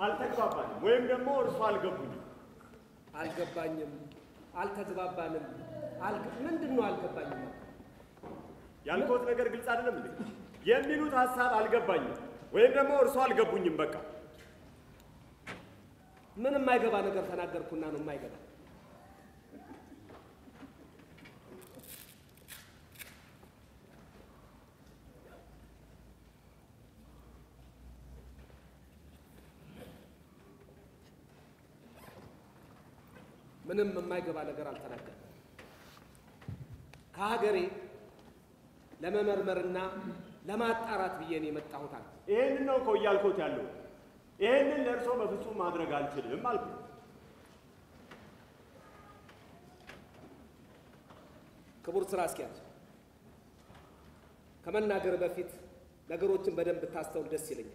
አልተግባባንም ወይም ደግሞ እርሱ አልገቡኝም። አልገባኝም፣ አልተግባባንም። አልገ- ምንድን ነው አልገባኝም? ያልኩት ነገር ግልጽ አይደለም እንዴ? የሚሉት ሀሳብ አልገባኝም ወይም ደግሞ እርሱ አልገቡኝም። በቃ ምን የማይገባ ነገር ተናገርኩና ነው የማይገባ? ምንም የማይገባ ነገር አልተናገርም። ከሀገሬ ለመመርመርና ለማጣራት ብዬ ነው የመጣሁት አለ። ይሄንን ነው እኮ እያልኩት ያለው። ይሄንን ለእርሶ በፍጹም ማድረግ አልችልም አልኩ። ክቡር ስራ አስኪያጅ፣ ከመናገር በፊት ነገሮችን በደንብ ብታስተውል ደስ ይለኛል።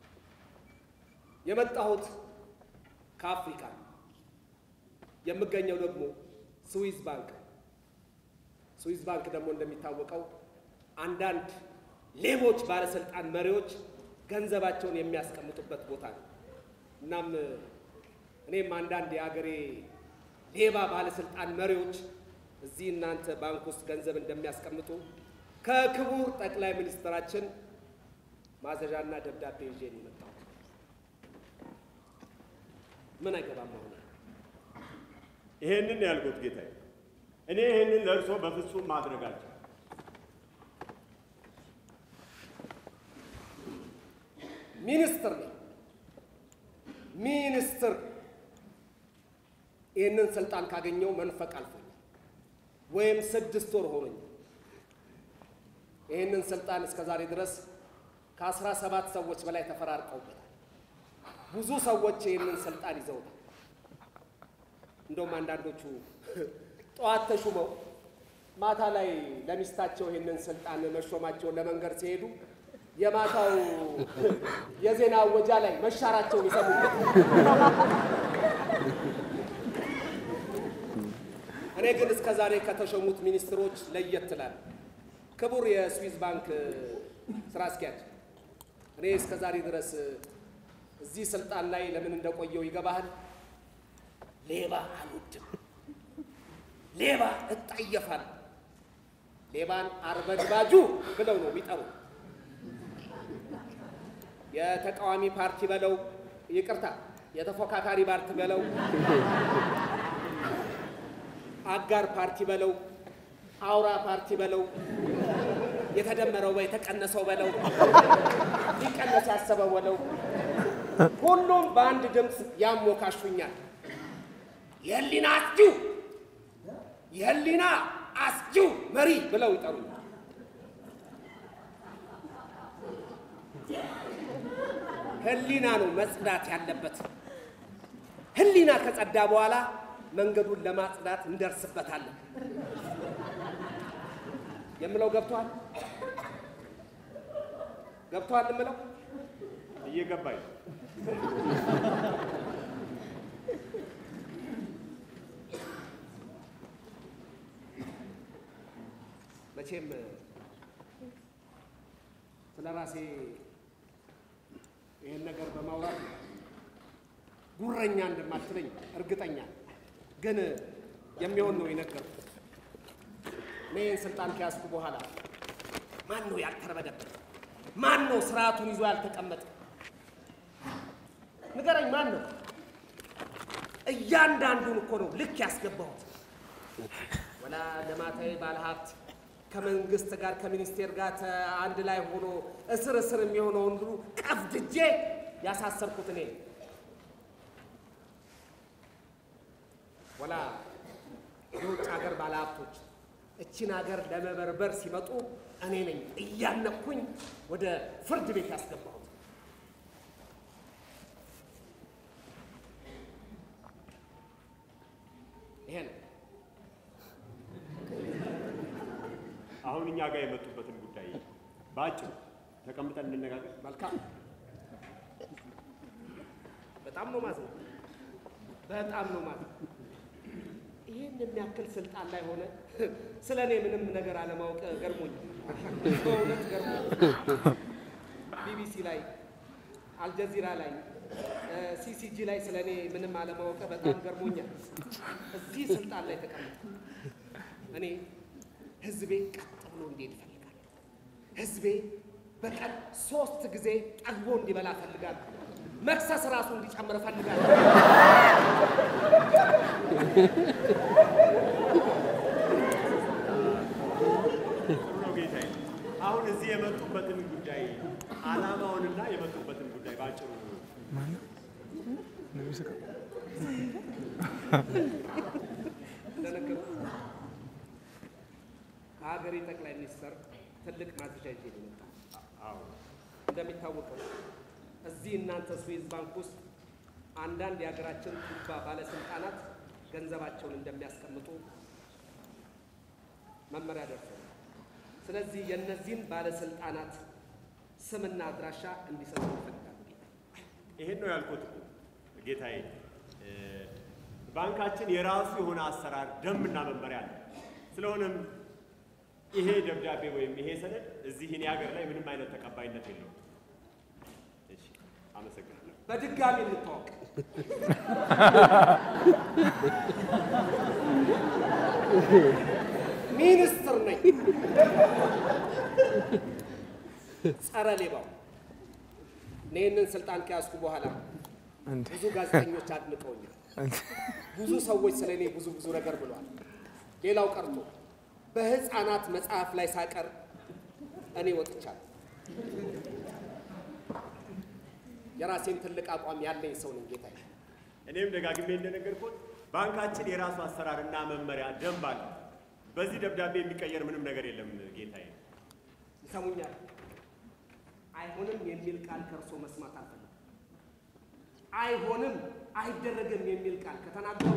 የመጣሁት ከአፍሪካ ነው። የምገኘው ደግሞ ስዊዝ ባንክ ነው። ስዊዝ ባንክ ደግሞ እንደሚታወቀው አንዳንድ ሌቦች ባለስልጣን መሪዎች ገንዘባቸውን የሚያስቀምጡበት ቦታ ነው። እናም እኔም አንዳንድ የአገሬ ሌባ ባለስልጣን መሪዎች እዚህ እናንተ ባንክ ውስጥ ገንዘብ እንደሚያስቀምጡ ከክቡር ጠቅላይ ሚኒስትራችን ማዘዣና ደብዳቤ ይዤ ነው የመጣሁት። ምን አይገባም አሁን ይሄንን ነው ያልኩት ጌታዬ። እኔ ይሄንን ለእርሶ በፍጹም ማድረግ አልችልም። ሚኒስትር ነኝ። ሚኒስትር ይህንን ስልጣን ካገኘው መንፈቅ አልፎኛል፣ ወይም ስድስት ወር ሆኖኛል። ይህንን ስልጣን እስከ ዛሬ ድረስ ከአስራ ሰባት ሰዎች በላይ ተፈራርቀውበታል። ብዙ ሰዎች ይህንን ስልጣን ይዘውታል። እንደውም አንዳንዶቹ ጠዋት ተሹመው ማታ ላይ ለሚስታቸው ይህንን ስልጣን መሾማቸውን ለመንገር ሲሄዱ የማታው የዜና አወጃ ላይ መሻራቸውን ይሰሙበት። እኔ ግን እስከ ዛሬ ከተሾሙት ሚኒስትሮች ለየት እላለሁ። ክቡር የስዊዝ ባንክ ስራ አስኪያጅ፣ እኔ እስከ ዛሬ ድረስ እዚህ ስልጣን ላይ ለምን እንደቆየው ይገባሃል? ሌባ አልወድም፣ ሌባ እጠየፋለሁ። ሌባን አርበድባጁ ብለው ነው የሚጠሩ። የተቃዋሚ ፓርቲ በለው ይቅርታ፣ የተፎካካሪ ፓርቲ በለው አጋር ፓርቲ በለው አውራ ፓርቲ በለው የተደመረው የተቀነሰው በለው ሊቀነስ ያሰበው በለው ሁሉም በአንድ ድምፅ ያሞካሹኛል። የህሊና አስጂው የህሊና አስጂው መሪ ብለው ይጠሩኛል። ህሊና ነው መጽዳት ያለበት። ህሊና ከጸዳ በኋላ መንገዱን ለማጽዳት እንደርስበታለን። የምለው ገብቷል? ገብቷል የምለው እየገባኝ ነው። መቼም ስለ ራሴ ይህን ነገር በማውራት ጉረኛ እንደማትለኝ እርግጠኛ ነኝ። ግን የሚሆን ነው የነገርኩት። እኔ ይህን ስልጣን ከያዝኩ በኋላ ማን ነው ያልተረበደበት? ማን ነው ስርዓቱን ይዞ ያልተቀመጠ? ንገረኝ፣ ማን ነው? እያንዳንዱን እኮ ነው ልክ ያስገባሁት። ወላ ልማታዊ ባለሀብት ከመንግስት ጋር ከሚኒስቴር ጋር ተ- አንድ ላይ ሆኖ እስር እስር የሚሆነውን ሁሉ ቀፍድጄ ያሳሰርኩት እኔ ነኝ። ወላ የውጭ ሀገር ባለሀብቶች እቺን ሀገር ለመበርበር ሲመጡ እኔ ነኝ እያነኩኝ ወደ ፍርድ ቤት ያስገባሁት። ይሄ ነው። አሁን እኛ ጋር የመጡበትን ጉዳይ በአጭሩ ተቀምጠን እንነጋገር። መልካም። በጣም ነው ማለት ነው። በጣም ነው ማለት ይህን የሚያክል ስልጣን ላይ ሆነ ስለ እኔ ምንም ነገር አለማወቅ ገርሞኝ፣ በእውነት ገርሞኝ። ቢቢሲ ላይ፣ አልጀዚራ ላይ፣ ሲሲጂ ላይ ስለ እኔ ምንም አለማወቀ በጣም ገርሞኛል። እዚህ ስልጣን ላይ ተቀምጠ እኔ ህዝቤ ቀጥ ብሎ እንዲሄድ እፈልጋለሁ። ህዝቤ በቀን ሶስት ጊዜ ጠግቦ እንዲበላ እፈልጋለሁ። መክሰስ ራሱ እንዲጨምር እፈልጋለሁ። ጥሩ ነው ጌታዬ። አሁን እዚህ የመጡበትን ጉዳይ ዓላማውንና የመጡበትን ጉዳይ ባጭሩ እንደነገርኩ ከሀገሬ ጠቅላይ ሚኒስትር ትልቅ ማዘዣ ይዤ ነው የመጣሁት። አዎ እንደሚታወቀው እዚህ እናንተ ስዊዝ ባንክ ውስጥ አንዳንድ የሀገራችን ቱባ ባለስልጣናት ገንዘባቸውን እንደሚያስቀምጡ መመሪያ ደርሷል። ስለዚህ የእነዚህን ባለስልጣናት ስምና አድራሻ እንዲሰጡ ይፈልጋሉ። ይሄን ነው ያልኩት ጌታዬ። እ፣ ባንካችን የራሱ የሆነ አሰራር ደንብና መመሪያ አለ። ስለሆነም ይሄ ደብዳቤ ወይም ይሄ ሰነድ እዚህ እኔ ሀገር ላይ ምንም አይነት ተቀባይነት የለውም። እሺ፣ አመሰግናለሁ። በድጋሚ እንታወቅ። ሚኒስትር ነኝ። ጸረ ሌባው እኔ ይህንን ስልጣን ከያዝኩ በኋላ ብዙ ጋዜጠኞች አድንቀውኛል። ብዙ ሰዎች ስለ እኔ ብዙ ብዙ ነገር ብለዋል። ሌላው ቀርቶ በሕፃናት መጽሐፍ ላይ ሳቀር እኔ ወጥቻለሁ። የራሴን ትልቅ አቋም ያለኝ ሰው ነኝ ጌታዬ። እኔም ደጋግሜ እንደነገርኩት ባንካችን የራሱ አሰራርና መመሪያ ደንብ አለ። በዚህ ደብዳቤ የሚቀየር ምንም ነገር የለም ጌታዬ። ይሰሙኛል። አይሆንም የሚል ቃል ከእርሶ መስማት አልፈልግም። አይሆንም አይደረግም የሚል ቃል ከተናገሩ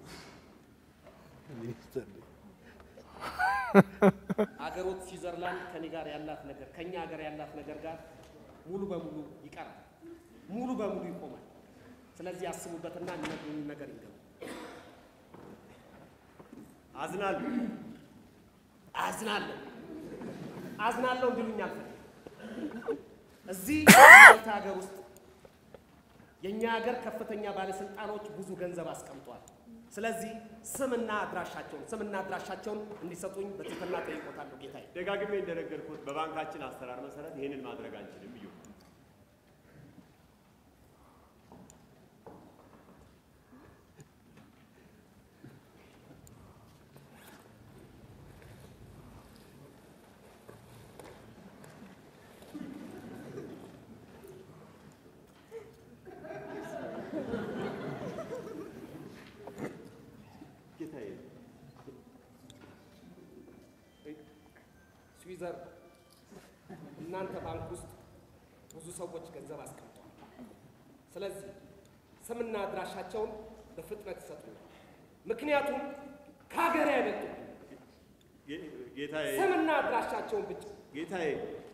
አገሮት ስዊዘርላንድ ከኔ ጋር ያላት ነገር ከኛ ሀገር ያላት ነገር ጋር ሙሉ በሙሉ ይቀራል፣ ሙሉ በሙሉ ይቆማል። ስለዚህ ያስቡበትና የሚነግሩኝ ነገር ይገቡ። አዝናለሁ። አዝናለሁ አዝናለሁ እንዲሉኝ አልፈልግም። እዚህ ማልታ ሀገር ውስጥ የእኛ ሀገር ከፍተኛ ባለስልጣኖች ብዙ ገንዘብ አስቀምጧል። ስለዚህ ስምና አድራሻቸውን ስምና አድራሻቸውን እንዲሰጡኝ በትህትና ጠይቆታለሁ ጌታዬ። ደጋግሜ እንደነገርኩት በባንካችን አሰራር መሰረት ይህንን ማድረግ አንችልም። እዩ ጌታዬ ስዊዘር እናንተ ባንክ ውስጥ ብዙ ሰዎች ገንዘብ አስቀምጠዋል። ስለዚህ ስምና አድራሻቸውን በፍጥነት ይሰጡኛል። ምክንያቱም ከሀገሬ አይበልጡም። ጌ- ጌታዬ ስምና አድራሻቸውን ብቻ ጌታዬ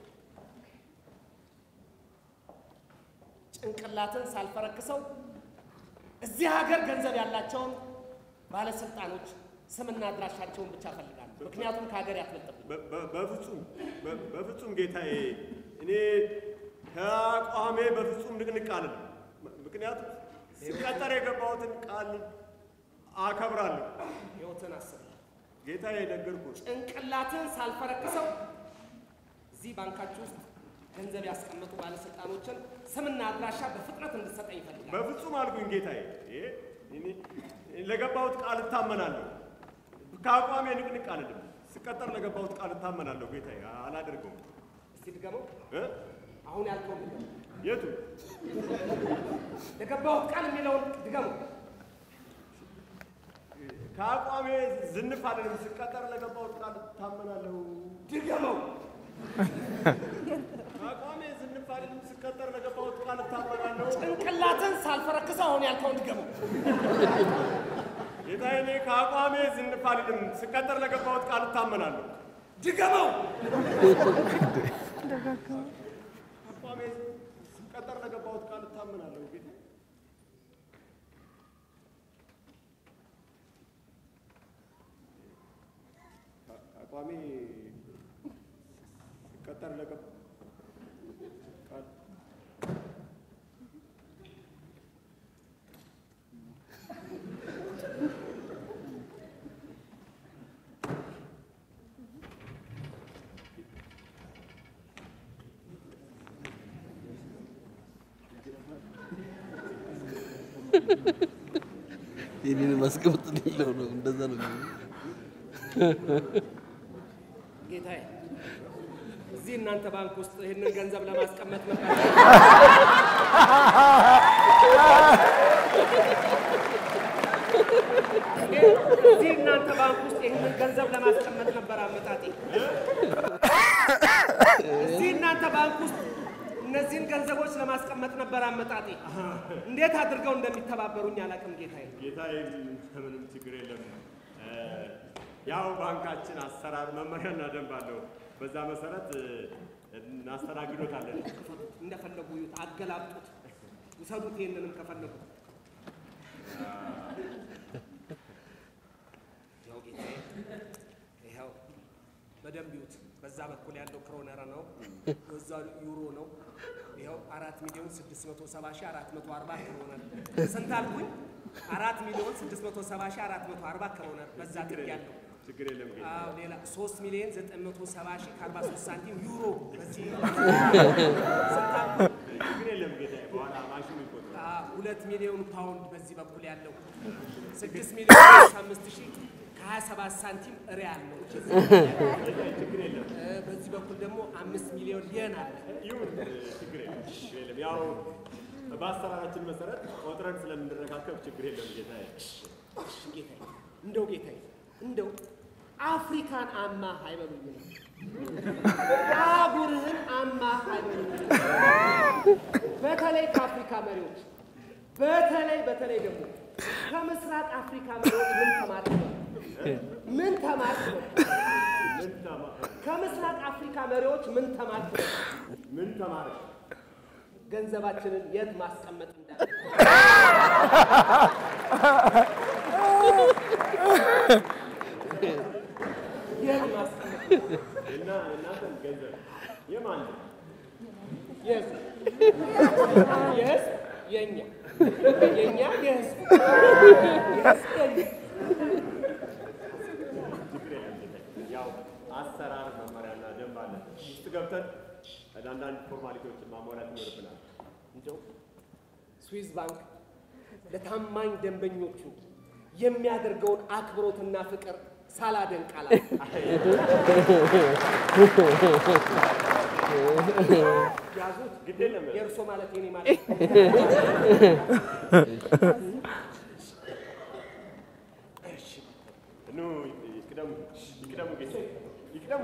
ጭንቅላትን ሳልፈረክሰው እዚህ ሀገር ገንዘብ ያላቸውን ባለስልጣኖች ስምና አድራሻቸውን ብቻ እፈልጋለሁ። ምክንያቱም ከሀገር ያትበልጥብኝ። በ- በ- በፍጹም በ- በፍጹም ጌታዬ፣ እኔ ከአቋሜ በፍጹም ንቅንቅ አልልም። ምክንያቱም ሲቀጠር የገባሁትን ቃል አከብራለሁ። ህይወትን አስብ። ጌታዬ ነገርኩት። ጭንቅላትን ሳልፈረክሰው እዚህ ባንካችሁ ውስጥ ገንዘብ ያስቀመጡ ባለስልጣኖችን ስምና አድራሻ በፍጥነት እንድትሰጠኝ ይፈልጋል። በፍጹም አልኩኝ ጌታዬ። ይሄ እኔ- ለገባሁት ቃል እታመናለሁ። ከአቋሜ ንቅንቅ አልልም። ስቀጠር ለገባሁት ቃል እታመናለሁ ጌታዬ። አላደርገውም። እስቲ ድገመው። እ? አሁን ያልከውን ድገመው። የቱ ለገባሁት ቃል የሚለውን ድገመው። ከአቋሜ ዝንፍ አልልም። ስቀጠር ለገባሁት ቃል እታመናለሁ። ድገመው። ከአቋሜ ዝንፍ አልልም። ስቀጠር ለገባሁት ቃል እታመናለሁ። ጭንቅላትን ሳልፈረክሰው አሁን ያልከውን ድገመው። ጌታዬ እኔ ከአቋሜ ዝንፍ አልልም። ስቀጠር ለገባሁት ቃል እታመናለሁ። ድገመው። አቋሜ ስቀጠር ለገባሁት ቃል እታመናለሁ። ጌታዬ አቋሜ ስቀጠር ለገባ ቃል የኔን ማስቀመጥ ሌለው ነው። እንደዛ ነው። ጌታዬ እዚህ እናንተ ባንክ ውስጥ ይህንን ገንዘብ ለማስቀመጥ ነበር። እዚህ እናንተ ባንክ ውስጥ ይህንን ገንዘብ ለማስቀመጥ ነበር አመጣጤ። እዚህ እናንተ ባንክ ውስጥ እነዚህን ገንዘቦች ለማስቀመጥ ነበር አመጣጤ። እንዴት አድርገው እንደሚተባበሩኝ አላውቅም ጌታዬ። ጌታዬ ምንም ችግር የለም። እ፣ ያው ባንካችን አሰራር መመሪያና ደንብ አለው። በዛ መሰረት እ፣ እናስተናግዶታለን። እንደፈለጉ ይዩት፣ አገላብጡት፣ ውሰዱት። ይህንንም ከፈለጉ ያው ጌታዬ፣ ይኸው በደንብ ይዩት። በዛ በኩል ያለው ክሮነር ነው፣ በዛ ዩሮ ነው። ይኸው አራት ሚሊዮን ስድስት መቶ ሰባ ሺህ አራት መቶ አርባ ክሮነር ስንት አልኩኝ? አራት ሚሊዮን ስድስት መቶ ሰባ ሺህ አራት መቶ አርባ ክሮነር በዛ ትግ ያለው ችግር የለም ጌታ አዎ ሌላ ሶስት ሚሊዮን ዘጠኝ መቶ ሰባ ሺህ ከአርባ ሶስት ሳንቲም ዩሮ በዚህ ስንት አልኩኝ? ችግር የለም ጌታ። በኋላ ማሽኑ ይቆጥራል። አዎ፣ ሁለት ሚሊዮን ፓውንድ በዚህ በኩል ያለው ስድስት ሚሊዮን አምስት ሺህ ከሀያ ሰባት ሳንቲም ሪያል ነው። ችግር የለም እ፣ በዚህ በኩል ደግሞ አምስት ሚሊዮን የን አለ። ይሁን፣ እ፣ ችግር የለም ችግር የለም። ያው በአሰራራችን መሰረት ቆጥረን ስለምንረካከብ ችግር የለም ጌታዬ። እሺ ጌታዬ፣ እንደው ጌታዬ እንደው አፍሪካን አማ አይበሉኝ ነው አህጉርህን አማ አይበሉኝ ነው። በተለይ ከአፍሪካ መሪዎች በተለይ በተለይ ደግሞ ከምስራቅ አፍሪካ መሪዎች ምን ተማርክ ነው? ምን ተማርክ ነው? ምን ተማ- ከምስራቅ አፍሪካ መሪዎች ምን ተማርክ ነው? ምን ተማረ? ገንዘባችንን የት ማስቀመጥ እንዳለ የት ማስቀመጥ እና እናንተም ገንዘብ የማን ነው? የህዝብ የህዝብ የእኛ የእኛ የህዝብ የህዝብ የእኛ ችግር የለም ጌታዬ። ያው አሰራር መመሪያና ደንብ አለ። ውስጥ ገብተን አንዳንድ ፎርማሊቲዎችን ማሟላት ይኖርብናል። እንደው ስዊዝ ባንክ ለታማኝ ደንበኞቹ የሚያደርገውን አክብሮትና ፍቅር ሳላደንቅ አላልፍም። ያዙት ግድ የለም የእርሶ ማለት የኔ ማለት እሺ ኑ ይቅደሙ፣ ይቅደሙ ጌታዬ፣ ይቅደሙ።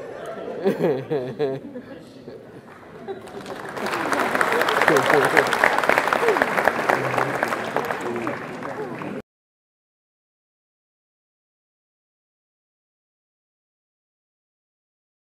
Thank you.